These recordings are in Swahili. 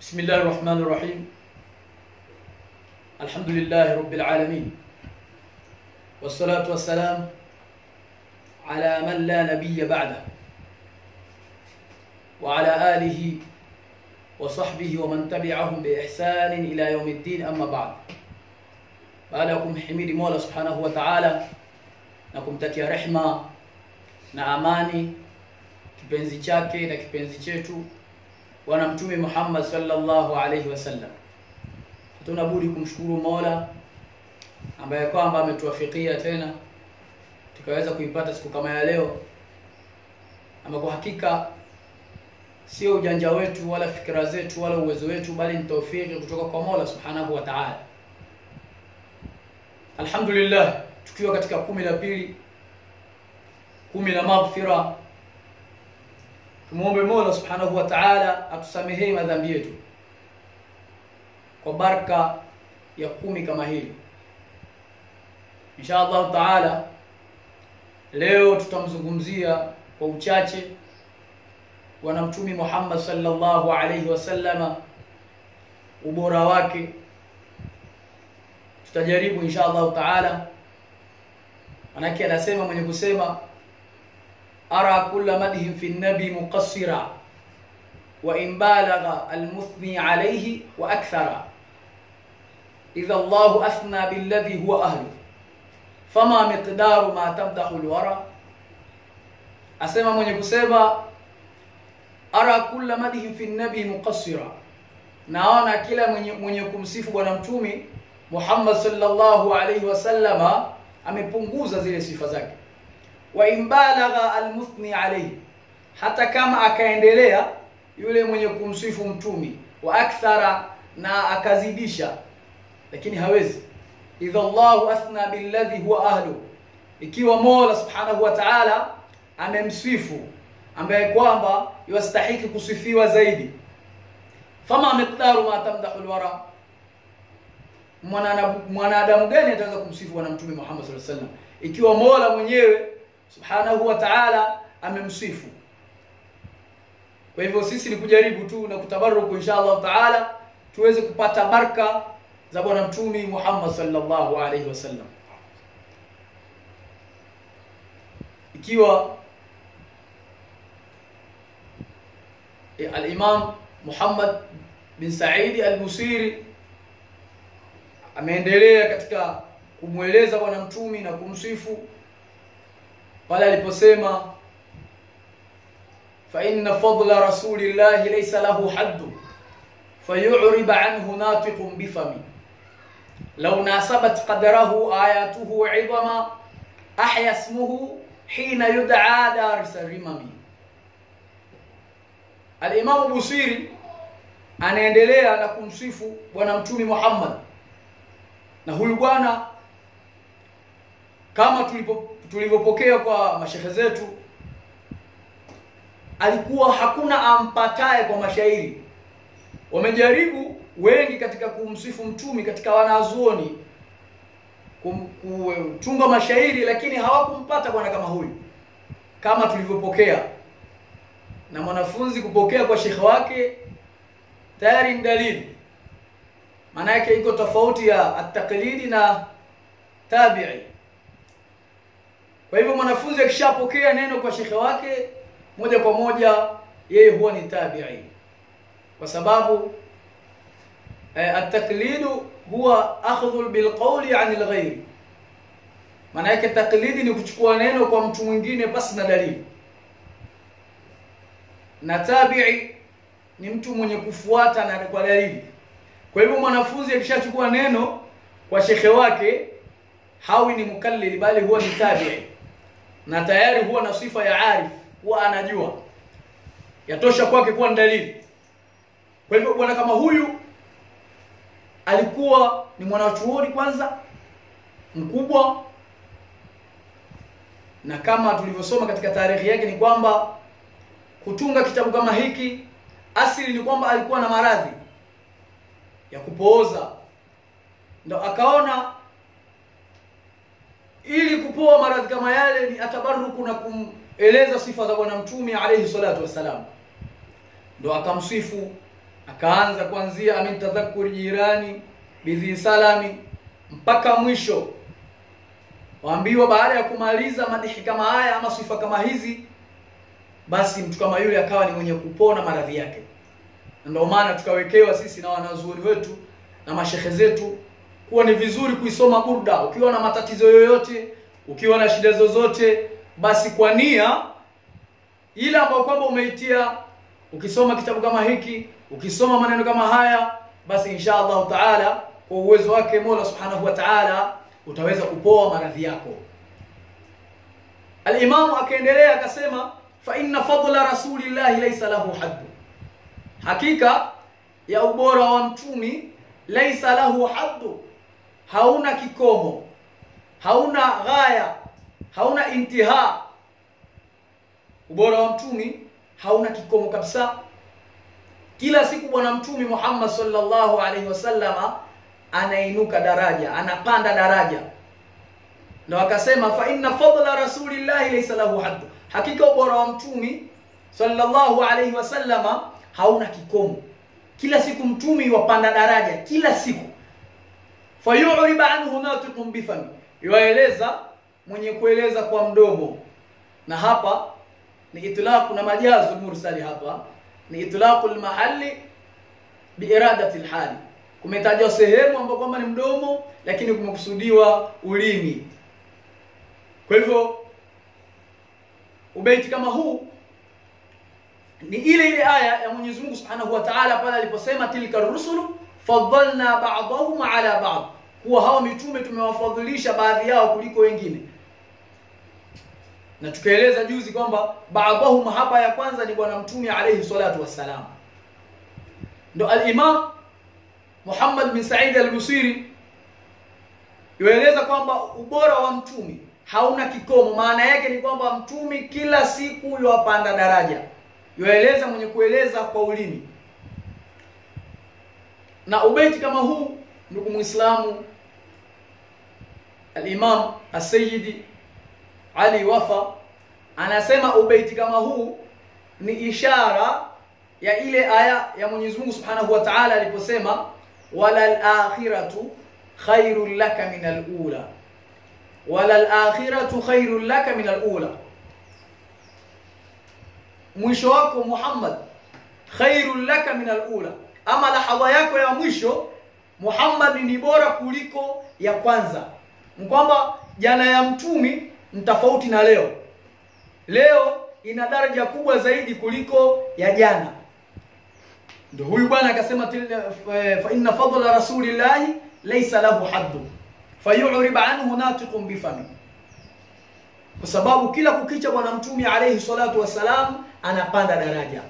بسم الله الرحمن الرحيم الحمد لله رب العالمين والصلاة والسلام على من لا نبي بعده وعلى آله وصحبه ومن تبعهم بإحسان إلى يوم الدين أما بعد baada ya kumhimidi Mola Subhanahu wa Ta'ala na kumtakia rehma na amani kipenzi chake na kipenzi chetu bwana mtume Muhammad sallallahu alaihi wasallam, hatuna budi kumshukuru Mola ambaye kwamba ametuwafikia tena tukaweza kuipata siku kama ya leo, ama kwa hakika sio ujanja wetu wala fikra zetu wala uwezo wetu, bali ni taufiki kutoka kwa Mola Subhanahu wa Ta'ala. Alhamdulillah, tukiwa katika kumi la pili, kumi la maghfira, tumuombe Mola Subhanahu wa Ta'ala atusamehee madhambi yetu kwa baraka ya kumi kama hili. Insha Allah Taala, leo tutamzungumzia kwa uchache bwana mtume Muhammad sallallahu alayhi wasallama, ubora wake tutajaribu insha Allah taala, manake anasema mwenye kusema ara kulla madhin fi nabi muqassira wa in balagha almuthni alayhi wa akthara idha Allah athna billadhi huwa ahlu fama miqdaru ma tamdahu alwara, asema mwenye kusema ara kulla madhin fi nabi muqassira, naona kila mwenye, mwenye kumsifu bwana mtume Muhammad sallallahu alayhi wasallama amepunguza zile sifa zake. Wa imbalagha almuthni alayhi, hata kama akaendelea yule mwenye kumsifu mtumi wa akthara, na akazidisha, lakini hawezi. Idha Allahu athna billadhi huwa ahlu, ikiwa Mola subhanahu wa ta'ala amemsifu ambaye kwamba yastahiki kusifiwa zaidi. Fama miqdaru ma tamdahu alwara mwanadamu gani ataweza kumsifu bwana mtume Muhammad sallallahu alaihi wasallam ikiwa Mola mwenyewe subhanahu wa ta'ala amemsifu? Kwa hivyo sisi ni kujaribu tu na kutabaruku insha Allah taala tuweze kupata baraka za bwana mtume Muhammad sallallahu alaihi wasallam, ikiwa e, al-Imam Muhammad bin Saidi al-Busiri ameendelea katika kumweleza bwana mtumi na kumsifu pale aliposema fa inna fadla rasulillahi laysa lahu haddu fayurib anhu natiqun bifami law nasabat qadrahu ayatuhu idama ahya ismuhu hina yud'a daris rimami. Al-Imam Busiri anaendelea na kumsifu bwana mtumi Muhammad na huyu bwana kama tulivyopokea kwa mashehe zetu, alikuwa hakuna ampataye kwa mashairi. Wamejaribu wengi katika kumsifu mtumi katika wanazuoni kutunga mashairi, lakini hawakumpata bwana kama huyu, kama tulivyopokea. Na mwanafunzi kupokea kwa shekhe wake tayari ni dalili maana yake iko tofauti ya ataklidi na tabi'i. Kwa hivyo mwanafunzi akishapokea neno kwa shekhe wake moja kwa moja yeye huwa ni tabi'i, kwa sababu eh, ataklidu huwa akhdhu bilqawli an alghayr. Maana yake taklidi ni kuchukua neno kwa mtu mwingine pasi na dalili, na tabi'i ni mtu mwenye kufuata na kwa dalili. Kwa hivyo mwanafunzi akishachukua neno kwa shekhe wake hawi ni mukallili, bali huwa ni tabi'i, na tayari huwa na sifa ya arif, huwa anajua, yatosha kwake kuwa ni dalili. Kwa hivyo bwana kama huyu alikuwa ni mwanachuoni kwanza mkubwa, na kama tulivyosoma katika tarehe yake ni kwamba kutunga kitabu kama hiki asili ni kwamba alikuwa na maradhi ya kupooza, ndo akaona ili kupoa maradhi kama yale ni atabaruku na kumweleza sifa za bwana mtume alayhi salatu wassalam, ndo akamsifu akaanza kuanzia amin tadhakur jirani bidhi salami mpaka mwisho waambiwa baada ya kumaliza madihi kama haya ama sifa kama hizi basi mtu kama yule akawa ni mwenye kupona maradhi yake ndio maana tukawekewa sisi na wanazuoni wetu na mashehe zetu kuwa ni vizuri kuisoma burda ukiwa na matatizo yoyote ukiwa na shida zozote basi kwa nia ile ambayo kwamba umeitia ukisoma kitabu kama hiki ukisoma maneno kama haya basi insha Allah taala kwa uwezo wake Mola subhanahu wa taala utaweza kupoa maradhi yako Al-Imamu akaendelea akasema fa inna fadla rasulillahi laysa lahu haddu hakika ya ubora wa mtumi laysa lahu haddu hauna kikomo hauna ghaya hauna intiha ubora wa mtumi hauna kikomo kabisa kila siku bwana mtumi Muhammad sallallahu alaihi wasallama anainuka daraja anapanda daraja ndio akasema fa inna fadla rasulillahi laysa lahu haddu hakika ubora wa mtumi sallallahu alaihi wasallama hauna kikomo kila siku mtumi wapanda daraja kila siku fayuriba anhu natiqun bifami yueleza mwenye kueleza kwa mdomo na hapa ni itlaq na majazu mursali hapa ni itlaq almahalli biiradati alhali kumetajwa sehemu ambapo kwamba ni mdomo lakini kumekusudiwa ulimi kwa hivyo ubeiti kama huu ni ile ile aya ya Mwenyezi Mungu Subhanahu wa Ta'ala pale aliposema tilka rusulu faddalna ba'dahum ala ba'd kuwa hawa mitume tumewafadhilisha baadhi yao kuliko wengine na tukaeleza juzi kwamba baadhahum hapa ya kwanza ni bwana mtume alayhi salatu wassalam ndo al-Imam Muhammad bin Sa'id al-Busiri yueleza kwamba ubora wa mtume hauna kikomo maana yake ni kwamba mtume kila siku yuwapanda daraja yueleza mwenye kueleza kwa ulimi na ubeti kama huu ndugu muislamu al-Imam as-Sayyidi Ali Wafa anasema ubeiti kama huu ni ishara ya ile aya ya Mwenyezi Mungu Subhanahu wa Ta'ala aliposema wala al-akhiratu khairul laka min al-ula wala al-akhiratu khairul laka min al-ula mwisho wako Muhammad khairul laka min al-ula ama lahadha yako ya mwisho Muhammad ni bora kuliko ya kwanza kwamba jana ya mtumi ni tofauti na leo leo ina daraja kubwa zaidi kuliko ya jana ndio huyu bwana akasema fa inna fadla rasulillahi laysa lahu haddu fayurib anhu natiqun bifami kwa sababu kila kukicha bwana mtume alayhi salatu wassalam anapanda daraja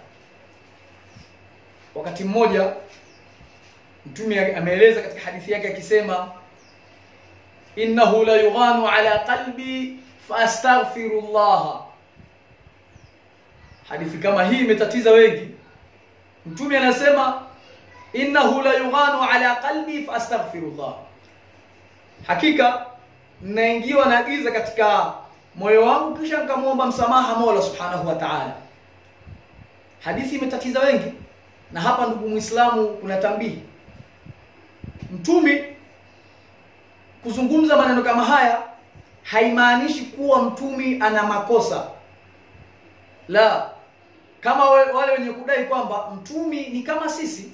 wakati mmoja mtume ameeleza katika hadithi yake akisema innahu la yughanu ala qalbi fastaghfirullah hadithi kama hii imetatiza wengi mtume anasema innahu la yughanu ala qalbi fastaghfirullah hakika naingiwa na giza katika moyo wangu kisha nikamwomba msamaha Mola subhanahu wa ta'ala hadithi imetatiza wengi na hapa ndugu muislamu kuna tambihi mtume kuzungumza maneno kama haya haimaanishi kuwa mtumi ana makosa la kama wale wenye kudai kwamba mtumi ni kama sisi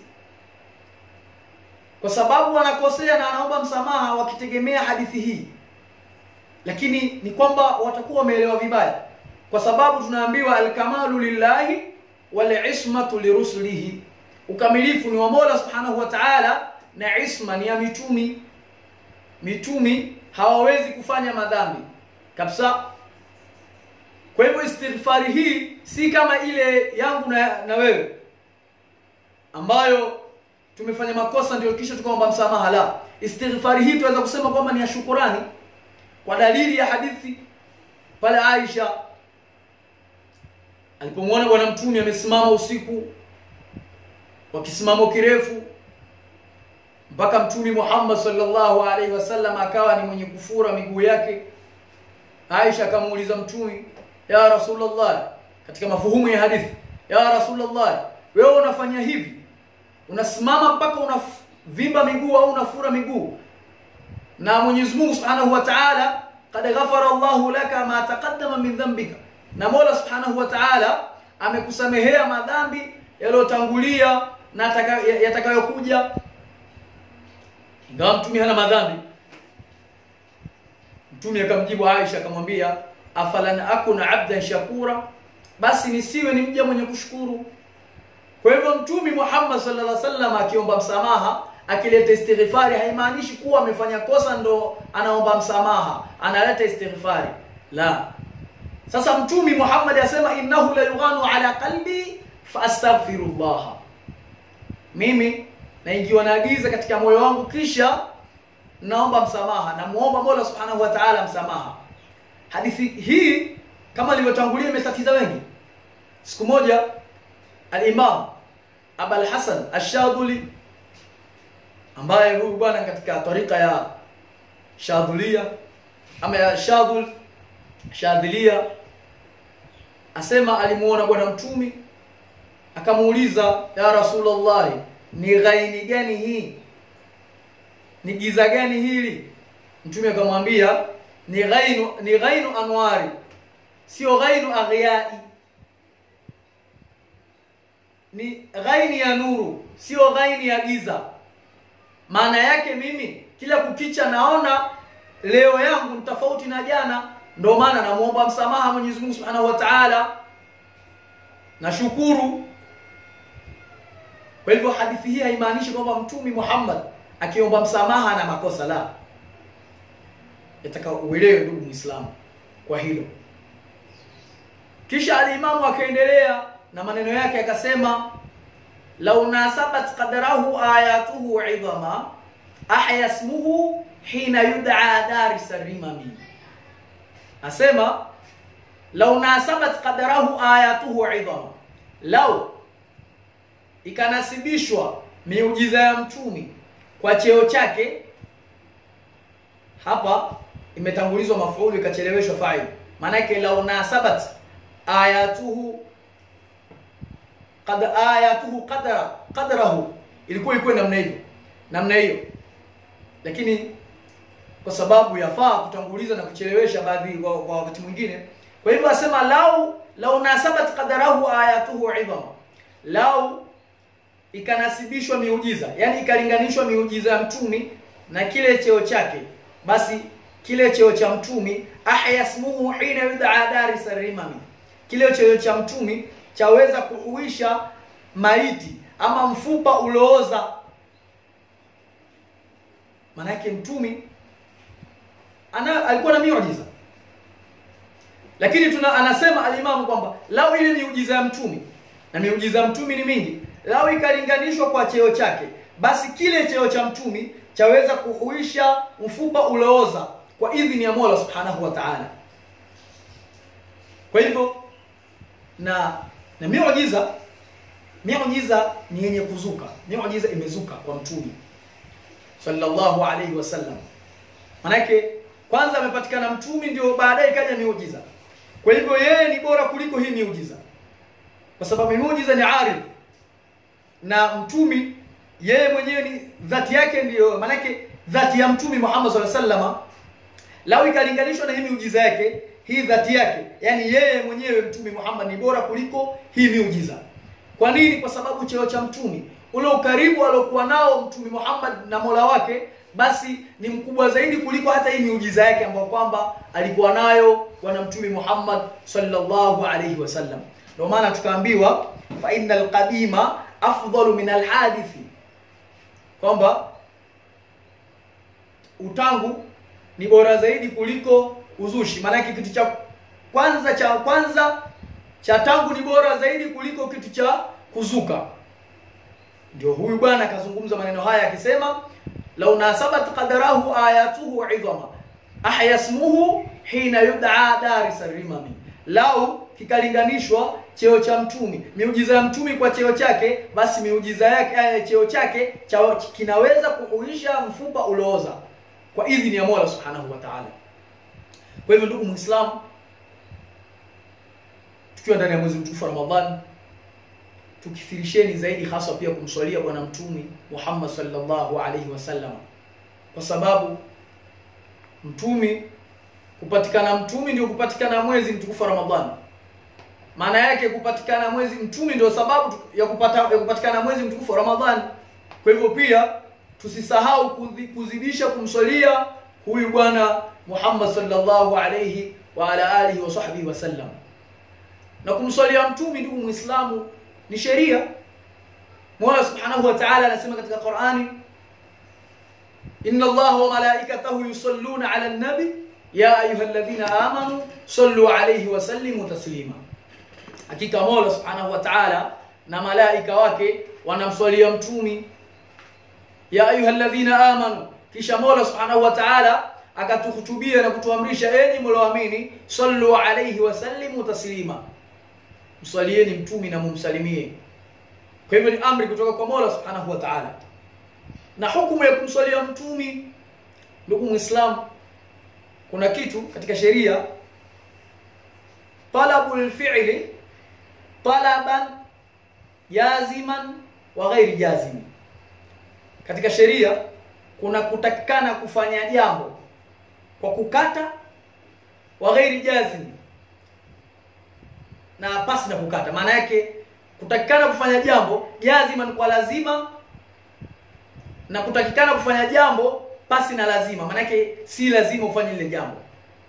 kwa sababu wanakosea na wanaomba msamaha wakitegemea hadithi hii lakini ni kwamba watakuwa wameelewa vibaya kwa sababu tunaambiwa alkamalu lillahi wal ismatu lirusulihi ukamilifu ni wa Mola subhanahu wa ta'ala na isma ni ya mitumi mitumi hawawezi kufanya madhambi kabisa kwa hivyo istighfari hii si kama ile yangu na, na wewe ambayo tumefanya makosa ndio kisha tukaomba msamaha la istighfari hii tunaweza kusema kwamba ni ya shukurani kwa dalili ya hadithi pale Aisha alipomwona bwana mtume amesimama usiku kwa kisimamo kirefu mpaka mtume Muhammad sallallahu alaihi wasallam akawa ni mwenye kufura miguu yake Aisha akamuuliza mtume ya Rasulullah katika mafuhumu ya hadithi ya Rasulullah wewe unafanya hivi unasimama mpaka unavimba miguu au unafura miguu na Mwenyezi Mungu Subhanahu wa Ta'ala qad ghafara Allahu laka ma taqaddama min dhanbika na Mola Subhanahu wa Ta'ala amekusamehea madhambi yaliyotangulia na yatakayokuja ingawa mtume hana madhambi mtume akamjibu Aisha akamwambia afalan akuna abdan shakura basi nisiwe ni mja mwenye kushukuru kwa hivyo mtume Muhammad sallallahu alaihi wasallam akiomba msamaha akileta istighfari haimaanishi kuwa amefanya kosa ndo anaomba msamaha analeta istighfari la sasa mtume Muhammad asema innahu la yughanu ala qalbi fastaghfirullah mimi naingiwa na giza katika moyo wangu kisha naomba msamaha namuomba Mola Subhanahu wa Ta'ala msamaha hadithi hii kama ilivyotangulia imetatiza wengi siku moja al-Imam Abul Hasan Ash-Shadhuli ambaye huyu bwana katika tarika ya Shadhulia ama ya Shadhul Shadhilia asema alimuona bwana mtumi akamuuliza ya Rasulullah ni ghaini gani hii ni giza gani hili mtume akamwambia ni ghainu ni ghainu anwari sio ghainu aghyai ni ghaini ya nuru sio ghaini ya giza maana yake mimi kila kukicha naona leo yangu ni tofauti na jana ndio maana namuomba msamaha Mwenyezi Mungu Subhanahu wa Ta'ala nashukuru kwa hivyo hadithi hii haimaanishi kwamba mtumi Muhammad akiomba msamaha na makosa la yataka uelewe ndugu Muislamu kwa hilo kisha alimamu akaendelea na maneno yake akasema law nasabat qadrahu ayatuhu idhama ahya ismuhu hina yud'a daris rimami asema law nasabat qadrahu ayatuhu idhama law ikanasibishwa miujiza ya mtumi kwa cheo chake hapa imetangulizwa mafuulu ikacheleweshwa fa'il maana yake law nasabat ayatuhu qad ayatuhu qadra qadrahu ilikuwa iko namna hiyo namna hiyo lakini kwa sababu yafaa kutanguliza na kuchelewesha baadhi kwa, kwa wakati mwingine kwa hivyo asema lau lau nasabat qadrahu ayatuhu idhama lau ikanasibishwa miujiza yani ikalinganishwa miujiza ya mtumi na kile cheo chake basi kile cheo cha mtumi ahya ismuhu hina yud'a daris rimami kile cheo cha mtumi chaweza kuhuisha maiti ama mfupa ulooza manake mtumi ana alikuwa na miujiza lakini tuna anasema alimamu kwamba lau ile miujiza ya mtumi na miujiza ya mtumi ni mingi lau ikalinganishwa kwa cheo chake basi kile cheo cha mtumi chaweza kuhuisha mfupa ulooza kwa idhini ya Mola Subhanahu wa Ta'ala kwa hivyo na na miujiza miujiza ni yenye kuzuka miujiza imezuka kwa mtume sallallahu alaihi wasallam manake kwanza amepatikana mtume ndio baadaye kaja miujiza kwa hivyo yeye ni bora kuliko hii miujiza kwa sababu miujiza ni arid na mtumi yeye mwenyewe ni dhati yake ndiyo manake dhati ya mtumi Muhammad sallallahu alaihi wasallam lao ikalinganishwa na hii miujiza yake hii dhati yake yani yeye mwenyewe mtumi Muhammad ni bora kuliko hii miujiza kwa nini kwa sababu cheo cha mtumi ule ukaribu aliokuwa nao mtumi Muhammad na Mola wake basi ni mkubwa zaidi kuliko hata hii miujiza yake ambayo kwamba alikuwa nayo bwana mtumi Muhammad sallallahu alaihi wasallam ndio maana tukaambiwa fa innal qadima afdalu min alhadithi kwamba utangu ni bora zaidi kuliko uzushi maanake kitu cha kwanza cha kwanza cha tangu ni bora zaidi kuliko kitu cha kuzuka ndio huyu bwana akazungumza maneno haya akisema law nasabat qadarahu ayatuhu idhama ahya ismuhu hina yud'a daris rimami lau kikalinganishwa cheo cha mtumi miujiza ya mtumi kwa cheo chake basi miujiza yake cheo chake cha, kinaweza kuhuisha mfupa ulooza kwa idhini ya Mola Subhanahu wa Ta'ala kwa hivyo ndugu Muislamu tukiwa ndani ya mwezi mtukufu wa Ramadhani tukithirisheni zaidi haswa pia kumswalia bwana mtume Muhammad sallallahu alaihi wasallam kwa sababu mtumi kupatikana mtumi ndio kupatikana mwezi mtukufu wa Ramadhani maana yake kupatikana mwezi mtumi ndio sababu ya kupata ya kupatikana mwezi mtukufu wa Ramadhani kwa hivyo pia tusisahau kuzi- kuzidisha kumswalia huyu bwana Muhammad sallallahu alayhi wa ala alihi wa sahbihi wasallam na kumswalia mtumi ndugu muislamu ni sheria Mola subhanahu wa ta'ala anasema katika Qur'ani inna Allaha wa malaikatahu yusalluna 'ala an-nabi ya ayyuhalladhina amanu sallu 'alayhi wa sallimu taslima hakika Mola subhanahu wa ta'ala na malaika wake wanamswalia mtumi ya ayyuhalladhina amanu kisha Mola subhanahu wa ta'ala akatuhutubia na kutuamrisha enyi mlioamini sallu alayhi wa sallimu taslima mswalieni mtumi na mumsalimie kwa hivyo ni amri kutoka kwa Mola subhanahu wa ta'ala na hukumu ya kumswalia mtumi ndugu muislamu kuna kitu katika sheria talabul fi'li talaban jaziman wa ghairi jazimi katika sheria kuna kutakikana kufanya jambo kwa kukata wa ghairi jazimi na pasi na kukata maana yake kutakikana kufanya jambo jaziman kwa lazima na kutakikana kufanya jambo pasi na lazima maana yake si lazima ufanye lile jambo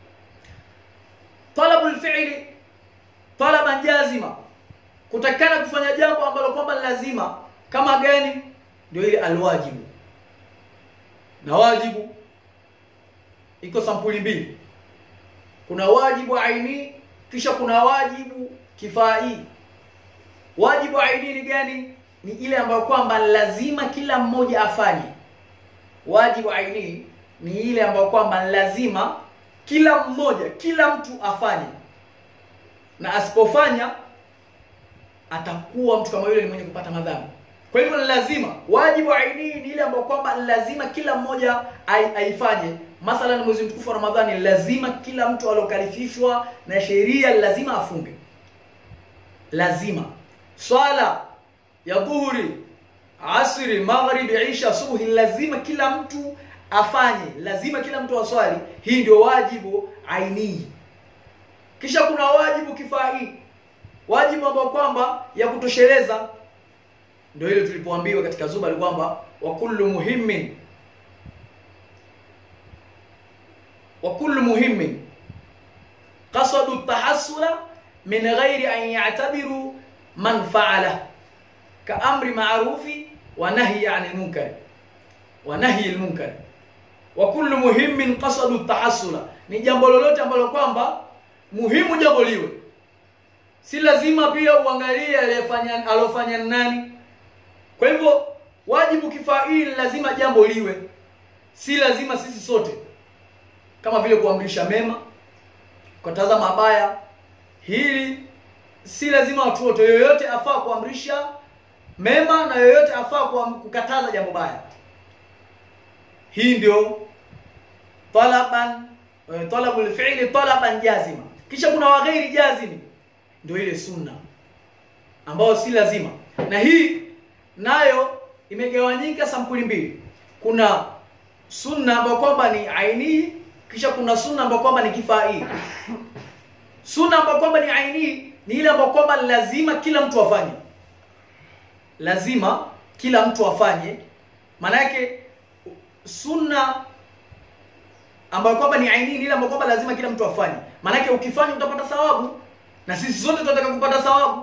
talabul fi'li talaban jazima kutakikana kufanya jambo ambalo kwamba ni lazima kama gani ndio ile alwajibu na wajibu iko sampuli mbili kuna wajibu aini kisha kuna wajibu kifai wajibu aini ni gani ni ile ambayo kwamba lazima kila mmoja afanye wajibu aini ni ile ambayo kwamba lazima kila mmoja kila mtu afanye na asipofanya atakuwa mtu kama yule ni mwenye kupata madhambi kwa hivyo ni lazima wajibu aini ni ile ambayo kwamba ni lazima kila mmoja ai- aifanye mathalan mwezi mtukufu wa ramadhani lazima kila mtu aliokalifishwa na sheria lazima afunge lazima swala ya dhuhuri asri maghribi isha subuhi lazima kila mtu afanye lazima kila mtu aswali hii ndio wajibu aini kisha kuna wajibu kifai wajibu ambao kwamba ya kutosheleza ndio ile tulipoambiwa katika zubari kwamba wa kullu muhimmin wa kullu muhimmin qasadu tahassula min ghairi an ya'tabiru man fa'ala ka amri ma'rufi wa nahyi 'anil munkar wa nahyi al munkar wa kullu muhimmin qasadu tahassula ni jambo lolote ambalo kwamba muhimu jambo liwe si lazima pia uangalie aliyefanya alofanya nani kwa hivyo wajibu kifai lazima jambo liwe si lazima sisi sote kama vile kuamrisha mema kukataza mabaya hili si lazima watu wote yoyote afaa kuamrisha mema na yoyote afaa kuam- kukataza jambo baya hii ndio talaban eh, talabul fi'li talaban jazima kisha kuna waghairi jazimi ndio ile sunna ambayo si lazima na hii nayo imegawanyika sampuli mbili kuna sunna ambayo kwamba ni aini kisha kuna sunna ambayo kwamba ni kifai sunna ambayo kwamba ni aini ni ile ambayo kwamba lazima kila mtu afanye lazima kila mtu afanye maana yake sunna ambayo kwamba ni aini ni ile ambayo kwamba lazima kila mtu afanye maana yake ukifanya utapata thawabu na sisi sote tunataka kupata thawabu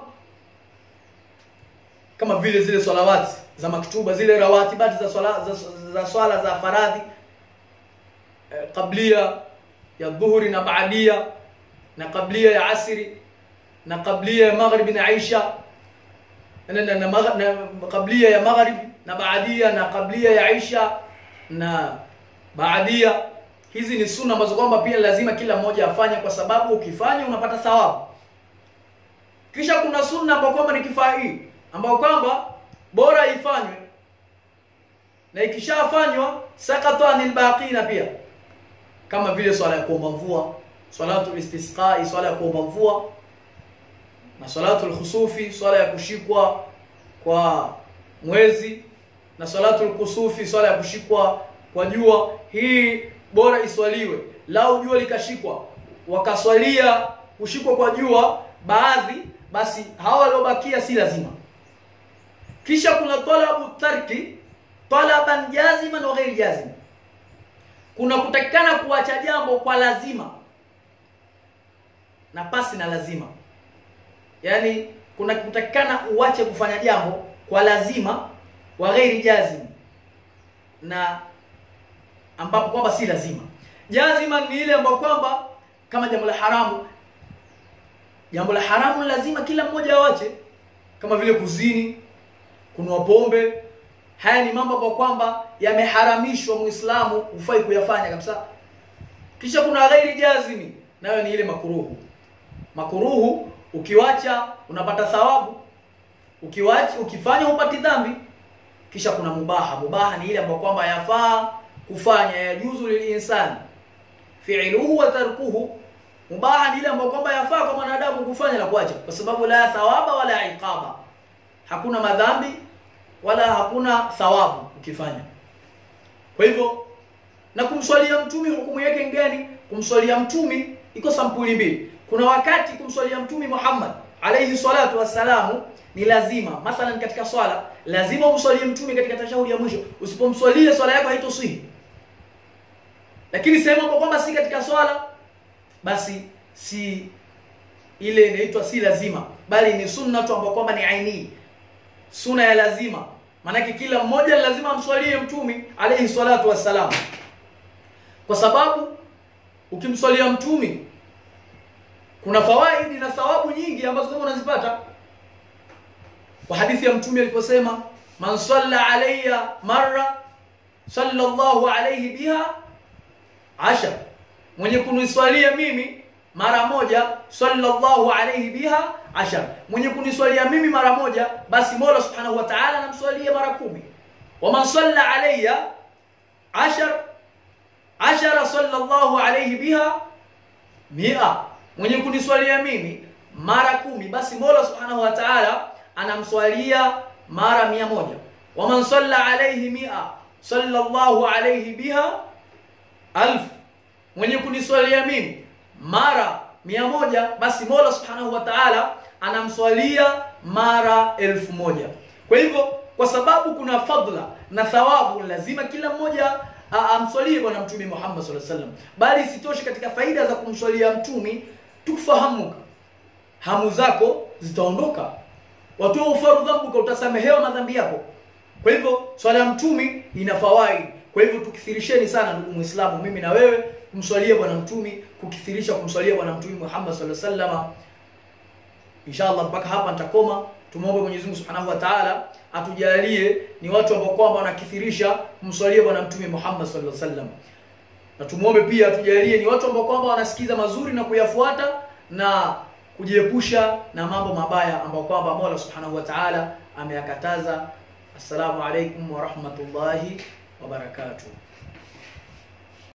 kama vile zile swalawati za maktuba zile rawatibati za swala za, za swala za faradhi eh, qablia ya dhuhuri na baadia na qablia ya asri na qablia ya maghribi na isha na, na, na, magh- na qablia ya maghribi na baadia na qablia ya isha na baadia hizi ni sunna ambazo kwamba pia lazima kila mmoja afanye kwa sababu ukifanya unapata thawabu kisha kuna sunna ambayo kwamba ni kifai ambayo kwamba bora ifanywe na ikishafanywa sakata anil baqina pia kama vile swala ya kuomba mvua salatu istisqai swala ya kuomba mvua na salatu khusufi swala ya kushikwa kwa mwezi na salatul kusufi swala ya kushikwa kwa jua hii bora iswaliwe lau jua likashikwa wakaswalia kushikwa kwa jua baadhi basi hawa waliobakia si lazima kisha kuna talabu tarki talaban jaziman wa ghairi jazim kuna kutakikana kuacha jambo kwa lazima na pasi na lazima yaani kuna kutakikana uache kufanya jambo kwa lazima wa ghairi jazim na ambapo kwamba si lazima jazima ni ile ambayo kwamba kama jambo la haramu jambo la haramu ni lazima kila mmoja awache kama vile kuzini kunwa pombe haya ni mambo ambayo kwamba yameharamishwa muislamu hufai kuyafanya kabisa kisha kuna ghairi jazimi nayo ni ile makuruhu makuruhu ukiwacha unapata thawabu ukiwacha ukifanya upati dhambi kisha kuna mubaha mubaha ni ile ambayo kwamba yafaa kufanya yajuzu lilinsani fi'luhu wa tarkuhu mubaha ni ile ambayo kwamba yafaa kwa mwanadamu kufanya na kuacha kwa sababu la thawaba wala iqaba hakuna madhambi wala hakuna thawabu ukifanya kwa hivyo na kumswalia mtumi hukumu yake ngani kumswalia mtumi iko sampuli mbili kuna wakati kumswalia mtumi Muhammad alayhi salatu wassalamu ni lazima mathalan katika swala lazima umswalie mtume katika tashahudi ya mwisho usipomswalia swala yako haitosihi lakini sehemu ambapo kwamba si katika swala basi si ile inaitwa si lazima bali ni sunna tu ambayo kwamba ni aini sunna ya lazima maanake kila mmoja lazima amswalie mtume alayhi salatu wassalam kwa sababu ukimswalia mtume kuna fawaidi na thawabu nyingi ambazo kama unazipata kwa hadithi ya mtume aliposema man salla alayya marra sallallahu alayhi biha ashar mwenye kuniswalia mimi mara moja sallallahu alayhi biha ashar mwenye kuniswalia mimi mara moja basi Mola subhanahu wa ta'ala anamswalia mara kumi wa man salla alayya ashar ashara sallallahu alayhi biha mia mwenye kuniswalia mimi mara kumi basi Mola subhanahu wa ta'ala anamswalia mara mia moja waman salla alayhi mia sallallahu alayhi biha alf mwenye kuniswalia mimi mara mia moja basi Mola subhanahu wa ta'ala anamswalia mara elfu moja kwa hivyo kwa sababu kuna fadla na thawabu lazima kila mmoja amswalie bwana mtume Muhammad sallallahu alaihi wasallam bali isitoshe katika faida za kumswalia mtume tufahamuka hamu zako zitaondoka watu ufaru dhambuka utasamehewa madhambi yako kwa hivyo swala ya mtume ina fawaid kwa hivyo tukithirisheni sana ndugu muislamu mimi na wewe kumswalia bwana mtume kukithirisha kumswalia bwana mtume Muhammad sallallahu alaihi wasallam inshallah mpaka hapa nitakoma tumwombe Mwenyezi Mungu Subhanahu wa Ta'ala atujalie ni watu ambao kwamba wanakithirisha kumswalia bwana mtume Muhammad sallallahu alaihi wasallam na tumuombe pia atujalie ni watu ambao kwamba wanasikiza mazuri na kuyafuata na kujiepusha na mambo mabaya ambayo kwamba Mola Subhanahu wa Ta'ala ameyakataza. Assalamu alaikum wa rahmatullahi wa barakatuh.